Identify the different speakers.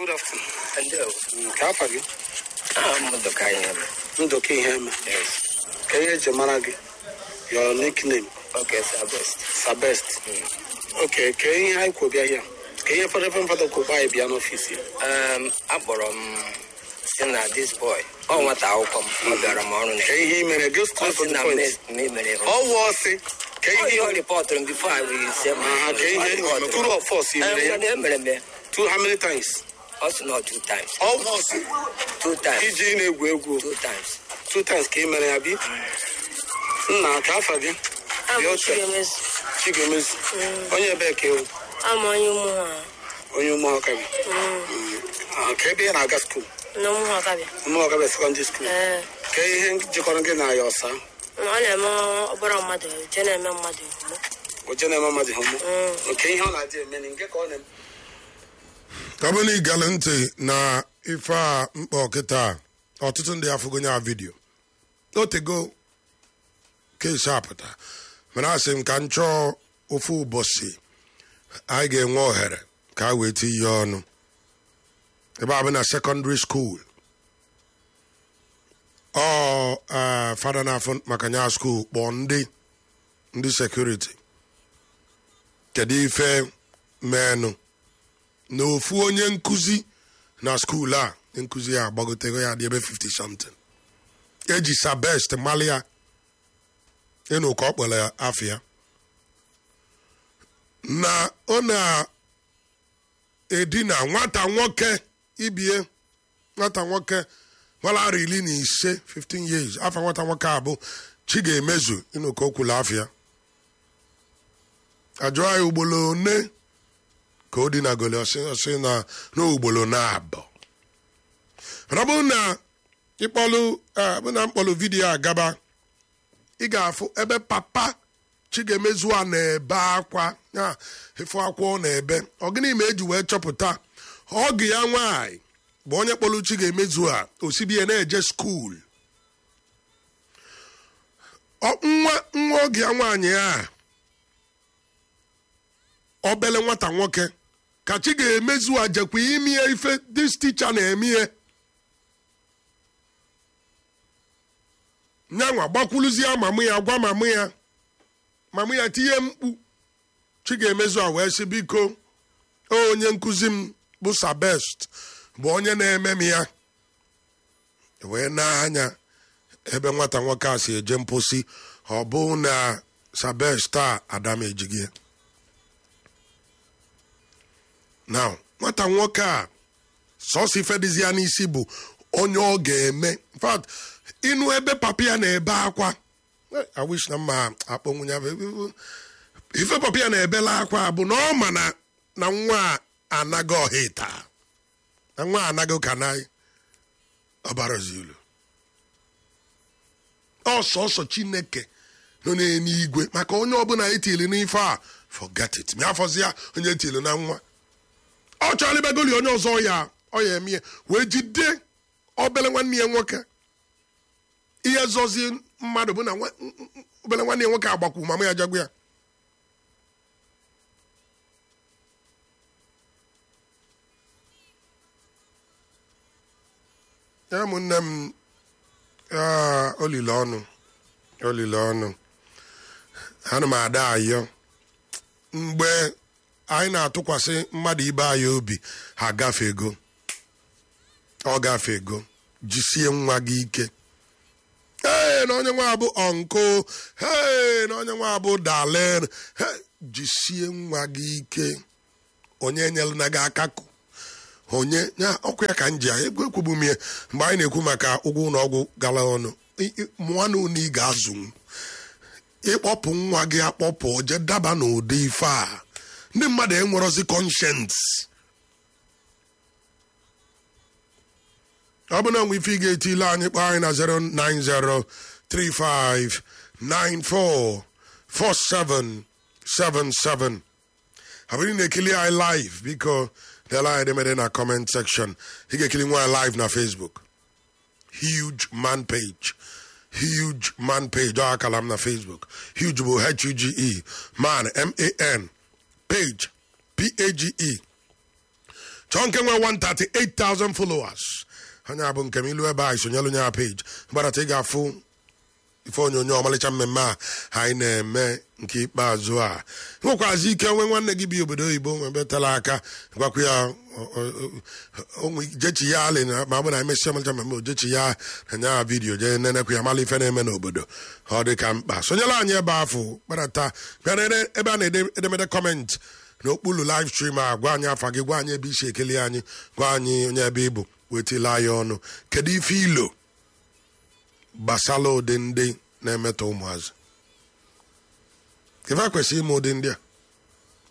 Speaker 1: Good afternoon.
Speaker 2: Ndewo.
Speaker 1: Nke afa gị?
Speaker 2: Aha m Ndụka Iheme.
Speaker 1: Ndụka Iheme.
Speaker 2: Yes.
Speaker 1: Ka ihe eji mara gị? Your nickname?
Speaker 2: Okay, sir, best.
Speaker 1: Sabest. Okay, ka ihe anyị kwụ bịa here. Ka ihe fọdụ efe mfọdụ kwụ anyị bịa n'ọfịs ya.
Speaker 2: Um, akpọrọ m si na this boy. Ọ nwata akwụkwọ m. Ọ bịara m ọrụ na
Speaker 1: Ka ihe ị mere, go
Speaker 2: Ọ
Speaker 1: straight to
Speaker 2: sị
Speaker 1: the
Speaker 2: na
Speaker 1: point.
Speaker 2: me mere
Speaker 1: Ọ wụ ọsị. Ka
Speaker 2: Ọ
Speaker 1: ihe
Speaker 2: ihe ọ rịpọtụrụ m before I will say my
Speaker 1: Aha, ka ihe true or false ị mere ya?
Speaker 2: Emere m ya.
Speaker 1: Two how many times?
Speaker 2: Ọ sị na ọ two times.
Speaker 1: Ọ wụ ọsị.
Speaker 2: Two times.
Speaker 1: Iji ị na-egwu egwu.
Speaker 2: Two times.
Speaker 1: Two times ka ị mere ya bi. Nna ka afa gị? Dị oche. Chigomezu. Onye ebee ka ewu?
Speaker 3: ama onye ụmụ ha
Speaker 1: Onye ụmụọka gị. Ah, Ka ebe ị na-aga skuul?
Speaker 3: na ụmụ ha kabịa
Speaker 1: Ụmụọka bụ sekọndịrị skuul.
Speaker 3: ee
Speaker 1: Ka ihe jikọrọ gị na ya ọsa?
Speaker 3: ọ na-eme ọbara mmadụ je na-eme mmadụ omume
Speaker 1: Oje na-eme mmadụ hụmụ.
Speaker 3: Mm.
Speaker 1: Nke ihe ọ na-adị eme ni nke ka ọ na-eme.
Speaker 4: ọ bụrụ na ị gere ntị na ife a mkpa ọkịta a, ọtụtụ ndị afụgonye a vidio otego kesi apụta mana asị m ka m chọọ ofu ụbọchị anyị ga-enwe ohere ka a wee tinye ọnụ ebe a bụ na sekọndịrị skuul ọ eh, fada na-afụ maka nya skuul kpọọ ndị ndị sekuriti kedu ife menụ na ofu onye nkụzi na skuul a nkụzi ya agbagotego ya dị ebe 50 something eji sabest mali ya ịnụ ka ọ kpọrọ ya afọ ya na ọ na-edina nwata nwoke ibie nwata nwoke gbara arọ iri na ise 15 years afọ nwata nwoke a bụ chi ga-emezu ịnụ ka o kwuru afọ ya ajụọ ya ugboro one ka o dinagoli ọsị ọsị na n'ugboro na-abụ mana ọ bụrụ na ịkpọlụ eh, bụ na mkpọlụ vidiyo a gaba ị ga-afụ ebe papa chigaemezu a na-ebe akwa ya efu akwa ọ na-ebe ọ gịnị ma eji wee chọpụta ọgụ ya nwaanyị bụ onye kpọlụ chigaemezu a osibie na-eje skuul Ọ- nwa nwa oge ya nwaanyị a obele nwata nwoke ka chi ga-emezu ajekwa imie ife dis ticha na-eme ihe nyanwa gbakwuluzie mamụ ya gwa mamụ ya mamụ ya tinye mkpu chi ga-emezu a wee sị biko "O, onye nkụzi m bụ sabest bụ onye na-eme m ya wee na-anya ebe nwata nwoke a si eje mposi ọ bụ na sabest a adam ejighị ya now nwata nwoke a sọsọ ife dịzi ya n'isi bụ onye ọ ga-eme in fact ịnụ ebe papa ya na-ebe akwa Eh, I wish na mma akpọnwụ ya bụ- ife papa ya na-ebela akwa bụ na ọ ma na na nwa a anaghị ọhịta na nwa a anaghị ụka na ọbarazi ilu ọsọsọ chineke nọ n'eluigwe maka onye ọbụla etili n'ife a forget it ma afọzi ya onye etili na nwa ọ chọrọ ibegoli onye ọzọ ya ọ ya eme ya wee jide obele nwanne ya nwoke ihe zọzi mmadụ bụ na nwa- n- n- obele nwanne ya nwoke agbakwu mama ya jagwa ya ya ụmụnne m ah, olile ọnụ olile ọnụ ana m ada ayọ mgbe anyị na-atụkwasị mmadụ ibe anyị obi ha gafego ọ gafego jisie nwa gị ike ee na onye nwa bụ ọnkụ ee na onye nwa bụ dalen Hey, jisie nwa gị ike onye nyere na gị akakụ onye ya ọkụ ya ka m ji ya egwu ekwubu m ya mgbe anyị na-ekwu maka ụgwọ ụlọ ọgwụ gara ọnụ I- i- mụọ na unu ị ga-azụnwu ịkpọpụ nwa gị akpọpụ je daba n'ụdị ife a ndị mmadụ enwerozi conscience ọ bụ na nwe ife ị ga-etile anyị kpọọ anyị na 09035944777 abụrụ na-ekili anyị live biko dela anyị edemede na comment section ị ga-ekili nwa anyị live na facebook huge man page huge man page ọ akala m na facebook huge bụ h-u-g-e man m-a-n page p-a-g-e chọọ nke nwe 138,000 followers anya bụ nke m ilu ebe a isonyelu nya page gbadata ị ga-afụ ife onyonyo ọmalịcha mmemme a anyị na-eme nke ikpeazụ a nwekwazi ike nwe nwanne gị bi obodo oyibo nwebetala aka gwakwa ya jechi ya alị ma ọ bụ na emesịa ọmalịcha mmemme ojechi ya na nya vidiyo jee nenekwa ya mala ife na-eme n'obodo ọ dị ka mkpa sonyela anyị ebe afọ kparata bịa ebe a na-ede edemede kọmentị n'okpuru live stream a gwa anyị afa gị gwa anyị ebe isi ekele anyị gwa anyị onye ebe ịbụ wetila anyị ọnụ kedu ife ilo gbasara ụdị ndị na-emetọ ụmụazị ife kwesịrị ime ụdị ndị a